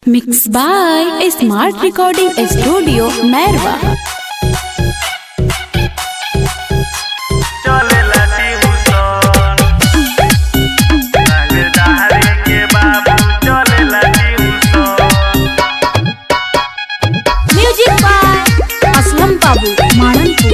Mixed by a smart recording studio, Merwa. चलेला tuition रंगदारी के बाबू चलेला tuition Music by Aslam Babu, Mananpur.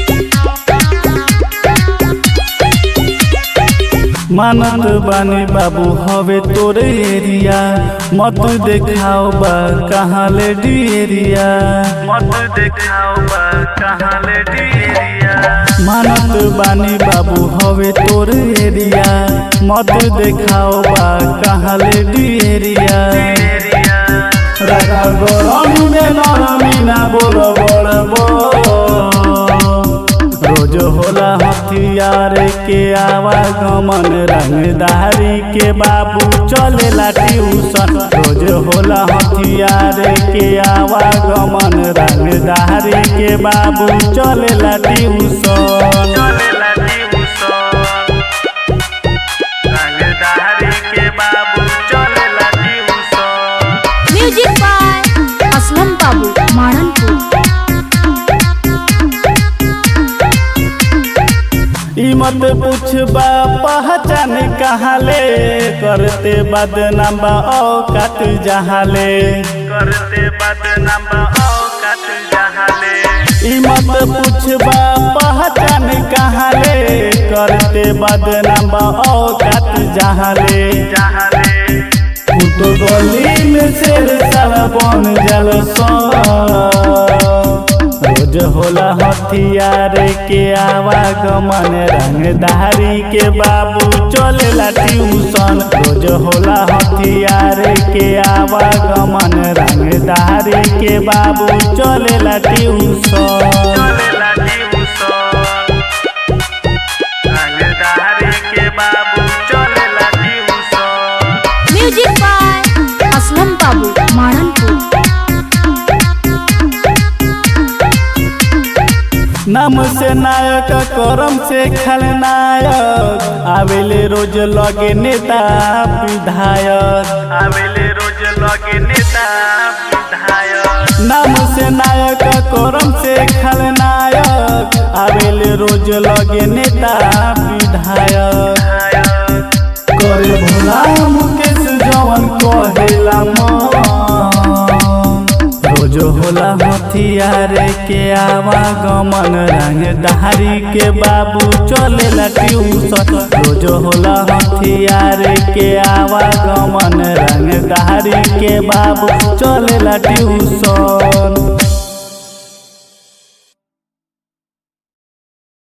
मानत बानी बाबू हवे तोरे एरिया मत देखाओ बा कहाँ ले एरिया मत देखाओ बा कहाँ ले एरिया मानत बानी बाबू हवे तोरे एरिया मत देखाओ बा कहाँ ले एरिया राखा गरम में नरमी ना बोल बड़ रोज होला हथियार के आवागमन रंगदारी के बाबू चलेला ट्यूशन रोज होला हथियार के आवागमन रंगदारी के बाबू चलेला ट्यूशन चलेला ट्यूशन रंगदारी के बाबू चलेला tuition Music by Aslam Babu, Mananpur. ई मत पूछबा पहचान कहाँ ले करते बदनाम बा औकात जहाँ ले करते बदनाम बा औकात जहाँ ले ई मत पूछबा पहचान कहाँ ले करते बदनाम बा औकात जहाँ ले जहाँ ले तो गली में शेर साला बन जल रोज होला हथियार के आवागमन रंगदारी के बाबू चलेला ट्यूशन रोज होला हथियार के आवागमन रंगदारी के बाबू चलेला ट्यूशन चलेला ट्यूशन रंगदारी के बाबू चलेला tuition Music by Aslam Babu, Mananpur. नाम से नायक करम से खलनायक आवेले रोज लगे नेता विधायक आवेले रोज लगे नेता विधायक नाम से नायक करम से खलनायक आवेले रोज लगे नेता विधायक करे भोला मुकेश जवन कहेला मन रोज होला हथियार के आवागमन रंगदारी के बाबू चलेला ट्यूशन रोज होला हथियार के आवागमन रंगदारी के बाबू चलेला ट्यूशन